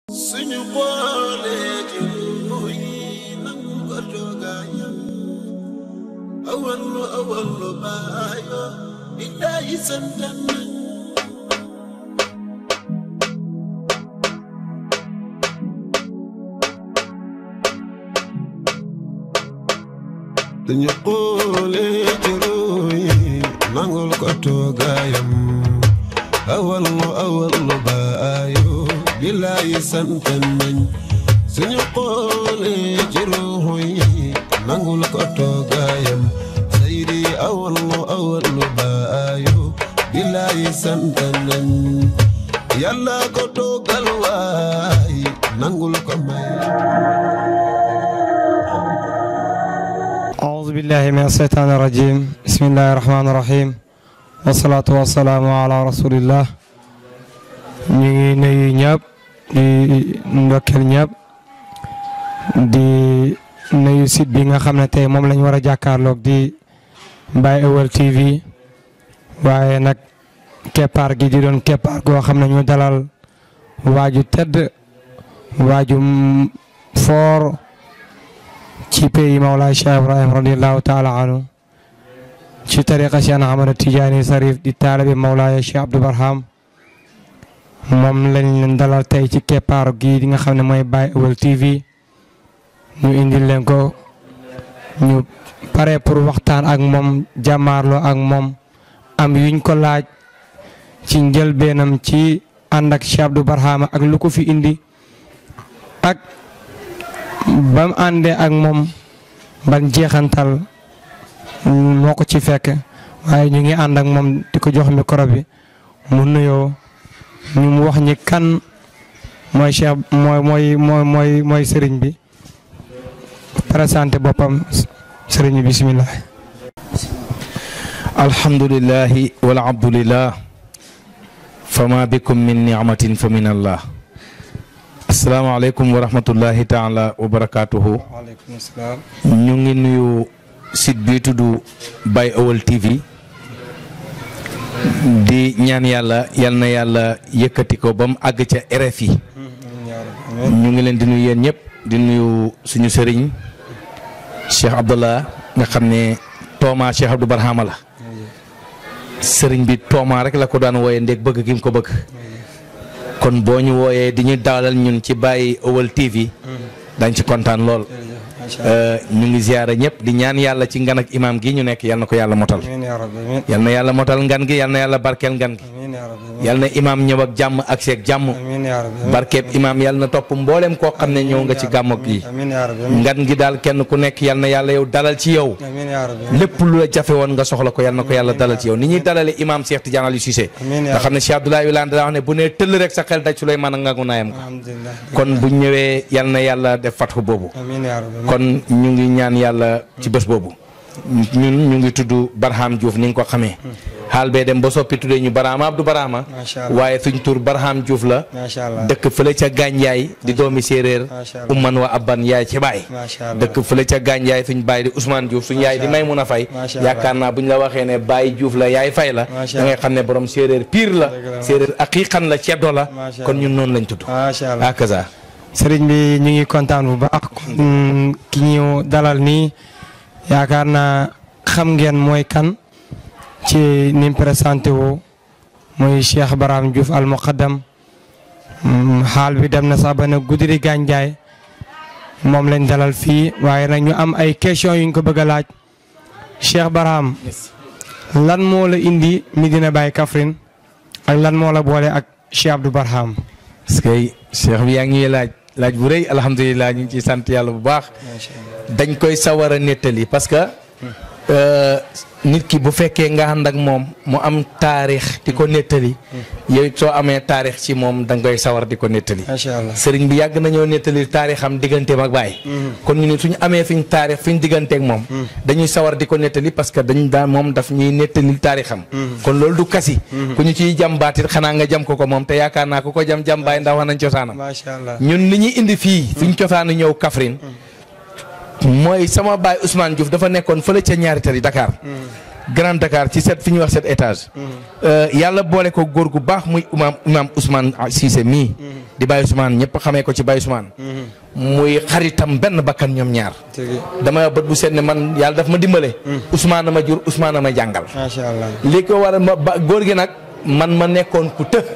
suñu boolee ci ruuy nangu ko toogaayam awallu awallu baayo billaahi santan nañ suñu boolee ci ruuy nangul ko toogaayam awallu awallu baayo billaahi santan nañ suñu xoolee ci ruuxu yi nangul ko toogaayam saydi awallu awallu baayo billaahi santan nañ yàlla ko toogal waay nangul ko may أعوذ بالله من الشيطان الرجيم بسم الله الرحمن الرحيم والصلاة والسلام على رسول الله ñu ngi nuyu ñëpp di ndokkeel ñëpp di nuyu site bi nga xam ne tey moom lañ war a jàkkaarloog di Baye Ewel TV waaye nag keppaar gi di doon keppaar goo xam ne ñu dalal waaju tedd waaju foor ci pays Mawlaay Cheikh Ibrahim radiallahu taala anhu ci tariqa Cheikh Ahmad Tijaani Sarif di taalibe Mawlaay Cheikh Abdou Barham moom lañ leen dalal tey ci keppaaru gii di nga xam ne mooy Baye Ewel TV ñu indil leen ko ñu pare pour waxtaan ak moom jàmmaarloo ak moom am yuñ ko laaj ci njëlbeenam ci ànd ak Cheikh Abdou Barham ak lu ko fi indi ak ba mu àndee ak moom ban jeexantal moo ko ci fekk waaye ñu ngi ànd ak moom di ko jox micro bi mu nuyoo ñu mu wax ñi kan mooy Cheikh mooy mooy mooy mooy mooy sëriñ bi présenté boppam sëriñ bi bisimilah. alhamdulillahi wal abdulillah fama bikum min nicmatin fa min allah asalaamaaleykum wa rahmatullahi taala wa barakatuhu waaleykum salaam. ñu ngi nuyu site bi tudd Baye Ewel TV di ñaan yàlla yal na yàlla yëkkati ko ba mu àgg ca RFI ñu ngi leen di nuyu yéen ñëpp di nuyu suñu sëriñ Cheikh Abdallah nga xam ne Tooma Cheikh Abdou Barhama la sëriñ bi Tooma rek la ko daan wooyee ndéeg bëgg gi mu ko bëgg kon boo ñu wooyee di ñu dalal ñun ci Baye Ewel TV dañ ci kontaan lool ñu ngi ziyaara ñëpp di ñaan yàlla ci ngan ak imaam gi ñu nekk yal na ko yàlla motal amiin yaa rabbi amiin yal na yàlla motal ngan gi yal na yàlla barkeel ngan gi amiin yaa rabbi yal na imaam ñëw ak jàmm ak seeg jàmm amiin yaa rabbi barkeeb imaam yal na topp mboolem koo xam ne ñëw nga ci gàmmog gi amiin yaa rabbi amiin ngan gi daal kenn ku nekk yal na yàlla yow dalal ci yow amiin yaa rabbi lépp lu la jafe woon nga soxla ko yal na ko yàlla dalal ci yow ni ñuy dalale imaam Cheikh Tidiane Aliou Cissé Amiin yaa nga xam ne Cheikh Abdoulaye Wilane daa wax ne bu nee tëll rek sa xel daj Souleymane ak ngagu naayam ko alhamdulilah kon bu ñëwee yal na yàlla def fatxu boobu amiin yaa rabbi kon ñu ngi ñaan yàlla ci bés boobu ñun ñu ngi tudd Barham Diouf ni nga ko xamee xaal bee dem ba soppi tuddee ñu Barhama Abdou Barhama Macha Allah. waaye suñ tur Barham Diouf la macha allah dëkk fële ca Gànjaay di doomi séeréer Macha Allah. umman wa abban yaay ci baay macha allah dëkk fële ca Gànjaay suñ baay di Ousmane Diouf suñ yaay di Maymuna Fay Macha Allah. yaakaar naa buñ la waxee ne baay Diouf la yaay fay la Macha da ngay xam ne borom séeréer pire la Dëgg la. séeréer aqiqan la ceddo la Macha kon ñun noonu lañ tudd macha allah akaza sëriñ bi ñu ngi kontaan bu baax kon ki ñu dalal nii yaakaar naa xam ngeen mooy kan ci ni mu présenté woo mooy Cheikh Barham Diouf al muqaddam Mm, xaal bi dem na sax ba ne Goudiri Gandiaye moom lañ dalal fii waaye nag ñu am ay question yu ñu ko bëgg a laaj Cheikh Barham lan moo la indi Medina Baye Kaffrine ak lan moo la boole ak Cheikh Abdou Barham parce que cheikh bi yaa ngi ñuy laaj laaj bu rëy alhamdulilah ñu ngi ciy sant yàlla bu baax dañ koy sawar a nettali parce que euh, nit ki bu fekkee nga ànd ak moom mu am taarix di ko nettali yow it soo amee taarix ci moom da nga koy sawar di ko nettali macha allah sëriñ bi yàgg nañoo nettali taarixam digganteem ak baay kon ñu ne suñu amee fiñ taarix fiñ digganteeg moom dañuy sawar di ko nettali parce que dañ daan moom daf ñuy nettali taarixam kon loolu du kasi ku ñu ciy jam baatit xanaa nga jam ko ko moom te yaakaar naa ku ko jam jam baay ndax wax nañ cosaanam macha allah ñun li ñuy indi fii fiñ cosaanu ñëw Kaffrine mooy sama baay Ousmane Diouf dafa nekkoon fële ca ñaari tali Dakar Grand Dakar ci set fi ñuy wax set étage yàlla boole ko góor gu baax muy imaam imaam Ousmane Cissé mii di Baye Ousmane ñëpp xamee ko ci Baye Ousmane muy xaritam benn bakkan ñoom ñaar dama bët bu seet ne man yàlla daf ma dimbale Ousmane a ma jur Ousmane a ma jàngal macha allah li ko war a ma ba góor gi nag man ma nekkoon ku të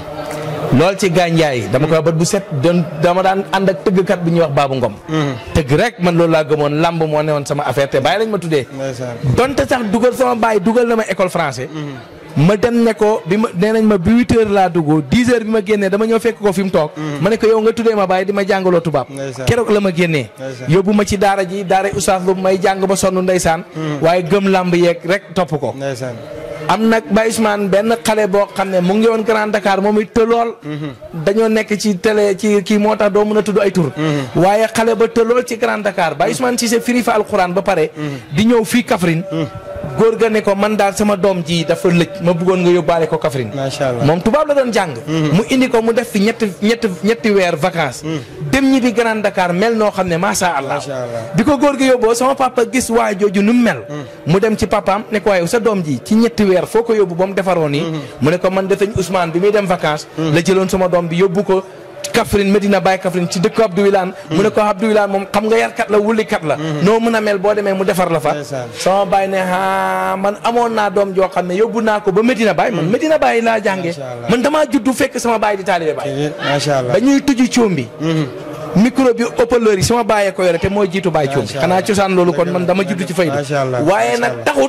lool ci gànjaay dama koy bët bu set doon dama daan ànd ak tëggkat bu ñuy wax Baabu Ngom tëgg rek man loolu laa gëmoon lamb moo newoon sama affaire te bàyyi lañ ma tuddee ndeysaan donte sax dugal sama baay dugal na ma école français ma dem ne ko bi ma nee nañ ma bi huit heures laa dugg dix heures bi ma génnee dama ñëw fekk ko fi mu toog ma ne ko yow nga tuddee ma baay di ma jàngaloo tubaab Ndeysaan. keroog la ma génnee Ndeysaan. yóbbu ma ci daara ji daara oustaz lu may jàng ba sonn ndeysaan waaye gëm lamb yeeg rek topp ko ndeysaan am nag Baye Ousmane benn xale boo xam ne mu ngi woon Grand Dakar moom it tëlool dañoo nekk ci télé ci kii moo tax doo mën a tudd ay tur waaye xale ba tëlool ci Grand Dakar Baye Ousmane Cissé firi fa alxuraan ba pare di ñëw fii Kaffrine góor ga ne ko man daal sama doom ji dafa lëj ma bëggoon nga yóbbaale ko Kaffrine macha allah moom tubaab la doon jàng mu indi ko mu def fi ñetti ñetti ñetti weer vacances dem ñi bi Grand Dakar mel noo xam ne macha allah Macha Allah. bi ko góor gi yóbboo sama papa gis waa jooju nu mu mel mu dem ci papaam ne ko waaye sa doom ji ci ñetti weer foo ko yóbbu ba mu defaroo nii mu ne ko man de sëñ Ousmane bi muy dem vacances la jëloon sama doom bi yóbbu ko Kaffrine Medina Baye Kaffrine ci dëkk Abdou Wilane mu ne ko Abdou Wilane moom xam nga yarkat la wulikat la noo mën a mel boo demee mu defar la fa Ndeysaan. sama baay ne ah man amoon naa doom joo xam ne yóbbu naa ko ba Medina Baye man Medina Baye laa jàngee Macha Allah. man damaa juddu fekk sama baay di taalibe Baye macha allah ba ñuy tujj coom bi micro bi haut-parleur yi sama bàyyee ko yore te mooy jiitu baay coom bi Macha xanaa Allah. cosaan loolu kon Dëgg man la, dama dëgg juddu ci la. fayda Macha Allah, waaye macha nag Allah. taxut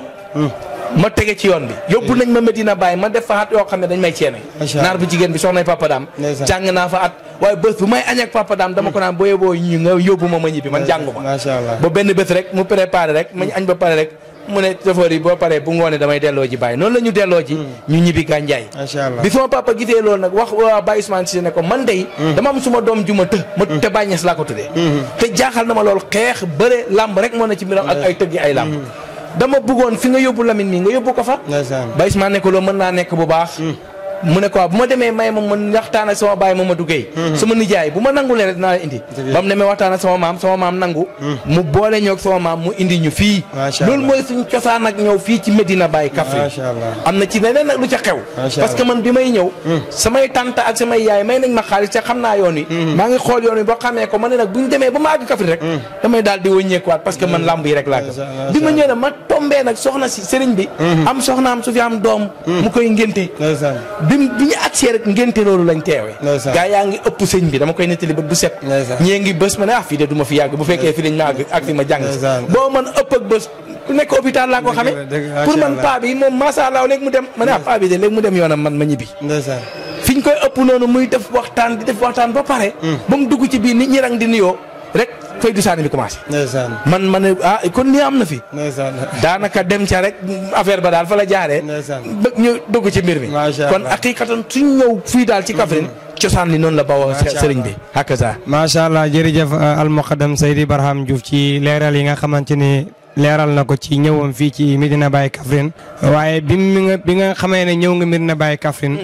ma tege ci yoon bi yóbbu nañ ma Medina Baye ma def fa at yoo xam ne dañ may ceene Macha Allah. naar bu jigéen bi soxnay Papa Dam Ndeysaan. jàng naa fa at waaye bés bu may añ ak Papa Dam dama ko naan boo yóbboo ñu nga yóbbu ma ma ñibbi man jàngu ma macha allah ba benn bés rek mu préparé rek ma ñu añ ba pare rek mu ne chauffeur yi boo paree bu ngoonee damay delloo ji Baye noonu la ñu delloo ji ñu ñibbi gànjaay macha allah bi sama papa gisee loolu nag wax waa Baye Ousmane Cissé ne ko man dey dama am suma doom ju ma të ma te Baye Niass laa ko tuddee te jaaxal na ma loolu xeex bëre làmb rek moo ne ci mbiram ak ay tëggi ay làmb dama bëggoon fi nga yóbbu Lamine mi nga yóbbu ko fa ndeysaan Baye Ousmane ne ko loolu mën naa nekk bu baax mu ne ko waaw bu ma demee may ma mën waxtaan ak sama baay Mamadou Gueye sama nijaay bu ma nangulee rek dinaa la indi ba mu demee waxtaan ak sama maam sama maam nangu mu boole ñoo ak sama maam mu indi ñu fii Macha loolu Allah. mooy suñu cosaan ak ñëw fii ci Medina Baye Kaffrine macha allah am na ci leneen nag lu ca xew Macha parce que man bi may ñëw samay tante ak samay yaay may nañ ma xaalis te xam naa yoon wi maa ngi xool yoon wi boo xamee ko ma ne nag bu ñu demee ba ma àgg Kaffrine rek damay daal di wëññeekuwaat parce que man lamb yi rek laa gëm Macha bi ma ñëwee nag ma tombee nag soxna si sëriñ bi am soxnaam su fi am doom mu koy ngénte ndeysaan bi bi ñu agsee rek ngénte loolu lañ teewee Ndeysaan. gaa yaa ngi ëpp sëñ bi dama koy nettali bët bu set Ndeysaan. ñii ngi bés ma ne ah fii de du ma fi yàgg bu fekkee fi lañ ma àgg ak fi ma jàng si Ndeysaan. boo man ëpp ak bés ku nekk hôpital laa ko Dëgg xamee la, dëgg la, pour macha man Allah. paa bi moom macha allah léegi mu dem ma ne ah paa bi de léegi mu dem yoonam man ma ñibbi ndeysaan fi ñu koy ëpp noonu muy def waxtaan di def waxtaan ba pare ba mu dugg ci biir nit ñi rang di nuyoo rek fay du saani bi commencé ndeysaan man ma ne ah kon nii am na fi ndeysaan daanaka dem ca rek affaire ba daal fa la jaaree Ndeysaan. ba ñu dugg ci mbir mi Macha kon Allah. aqiqatan suñ ñëw fii daal ci Kaffrine cosaan li noonu la bawoo Macha sëriñ bi hakaza macha allah jërëjëf almuqaddam Seydi Barham Diouf ci leeral yi nga xamante ni leeral na ko ci ñëwam fii ci Medina Baye Kaffrine waaye bi mi nga bi nga xamee ne ñëw nga Medina Baye Kaffrine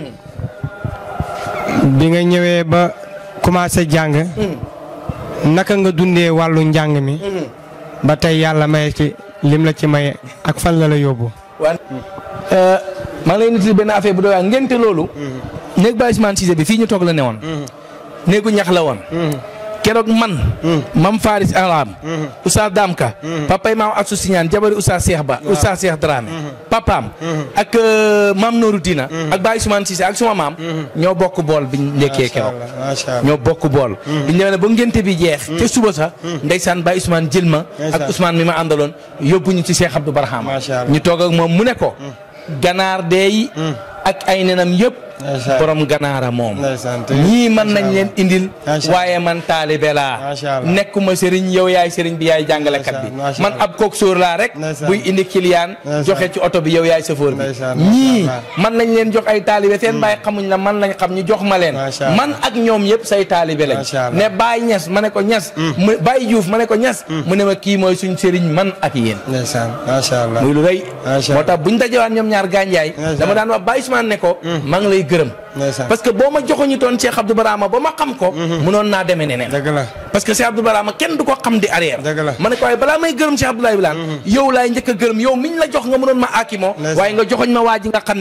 bi nga ñëwee ba commencé jàng naka nga dundee wàllu njàng mi ba tey yàlla may ci lim la ci may ak fan la la yóbbu. waa maa ngi lay nit benn affaire bu doy waar ngénte loolu néeg Baye Ousmane Cissé bi fii ñu toog la ne woon néegu ñax la woon keroog man mam Faris Alam Oustaz Damka papay maam Assou Signane jabari Oustaz Cheikh Ba Oustaz Cheikh Dramé papaam ak euh, maam Nourou Dina ak Baye Ousmane Cissé ak suma maam ñoo bokk bool biñ ndekkee keroog macha allah ñoo bokk bool biñ demee ne ba ngénte bi jeex te suba sax ndeysaan Baye Ousmane jël ma ak Ndeysaan. Ousmane mi ma àndaloon yóbbu ñu ci Cheikh Abdou Barham Macha Allah. ñu toog ak moom mu ne ko ganaar deey ak ay nenam yëpp Ndeysaan. borom ganaara moom Ndeysaan, te- ñii mën Macha nañ leen indil Macha waaye man taalibe laa Macha Allah. nekkuma sëriñ yow yaay sëriñ bi yaay jàngalekat bi Ndeysaan, Macha man Allah. ab kook sóor laa rek Ndeysaan. buy indi client Ndeysaan. joxe ci oto bi yow yaay chauffeur bi Ndeysaan, Macha ñii Allah. man nañ leen jox ay taalibe seen baay xamuñ la man lañ xam ñu jox ma leen Macha Allah. man ak ñoom yëpp say taalibe lañ Macha Allah. ne Baye Ñas ma ne ko Ñas mu Baye Diouf ma ne ko Ñas mu ne ma kii mooy suñ sëriñ man ak yéen ndeysaan macha allah muy lu rëy Macha moo tax buñ dajewaat ñoom ñaar gànjaay Ndeysaan. dama daan wax Baye Ousmane ne ko maa ngi lay gërëm ndeysaan parce que boo ma joxoñu toon Cheikh Abdou Barama ba ma xam ko munoon naa demee neneen dëgg la parce que Cheikh Abdou Barama kenn du ko xam di arrière Dëgg la. ma ne ko waaye balaa may gërëm Cheikh Abdoulaye Wilane yow laay njëkk a gërëm yow miñ la jox nga mënoon ma akimoo Ndeysaan. waaye nga joxoñ ma waa ji nga xam ne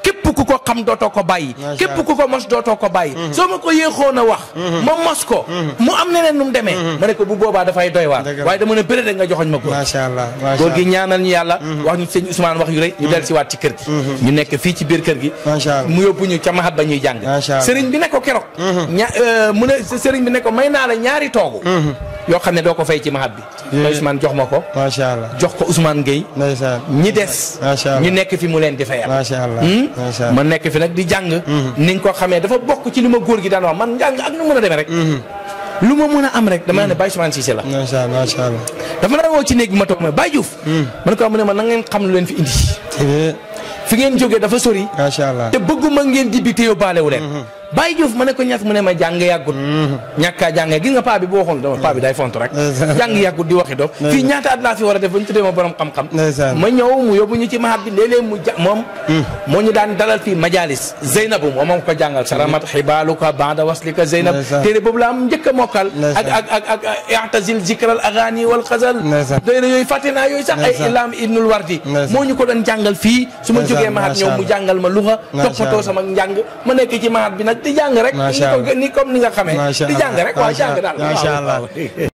képp ku ko xam dootoo ko bàyyi Macha képp Allah. ku ko mos dootoo ko bàyyi soo ma ko yéexoon a wax ma mos ko mu am neneen nu mu demee ma ne ko bu boobaa dafay doy waar Dëgg la. waaye dama ne bëre rek nga joxoñ ma ko macha allah macha góor gi allah ñaanal ñu yàlla wax ñu sëñ Ousmane wax yu rëy ñu del si waat ci kër gi ñu nekk fii ci biir kër gi Macha Allah. mu yóbbu ñu ca mahat ba ñuy jàng Macha Allah. sëriñ bi ne ko keroog ña euh, mu ne sëriñ bi ne ko may naa la ñaari toogu yoo xam ne doo ko fay ci mahat bi Yeah. Ousmane jox ma ko macha allah jox ko Ousmane Gueye ndeysaan ñi des Macha Allah. ñu nekk fi mu leen di fayal macha allah Hmm? macha allah ma nekk fi nag di jàng ni nga ko xamee dafa bokk ci li ma góor gi daan wax man njàng ak nu mën a demee rek lu ma mën a am rek dama ne Baye Ousmane Cissé la macha allah macha allah dafa la woo ci néeg bi ma toog ma Baye Diouf man ko mu ne ma na ngeen xam lu leen fi indi Eh, fi ngeen jógee dafa sori macha allah te bëgguma ngeen di bi te yóbbaale wu leen Baye Diouf ma ne ko ñett mu ne ma jàng yàggut ñàkkaa jàngee gis nga paa bi bu waxoon dama paa bi day font rek Ndeysaan. jàng yàggut di waxi dof fii ñaata at laa fi war a def ba ñu tuddee ma borom xam-xam Ndeysaan. ma ñëw mu yóbbu ñu ci mahat bi léeg-léeg mu ja moom moo ñu daan dalal fii majalis Zeynabu moom moom ko jàngal saramat xibaaluka banda waslika Zeynab Ndeysaan. téere boobu la am njëkk a mokkal ak Ndeysaan. ak ak ak i'tazil zikral agani wal xazal Ndeysaan. téere yooyu fàtte naa yooyu sax ay Ndeysaan. ilam ibnul wardi Ndeysaan. moo ñu ko doon jàngal fii su ma Ndeysaan, jógee mahat macha ñëw mu Allah. jàngal ma luxa Macha toppatoo Allah. sama njàng ma nekk ci mahat bi nag di jàng rek Macha ni ko Allah. ni comme ni nga xamee Macha di jàng Allah. rek waaw Macha jàng daal Macha waaw, Allah. waaw.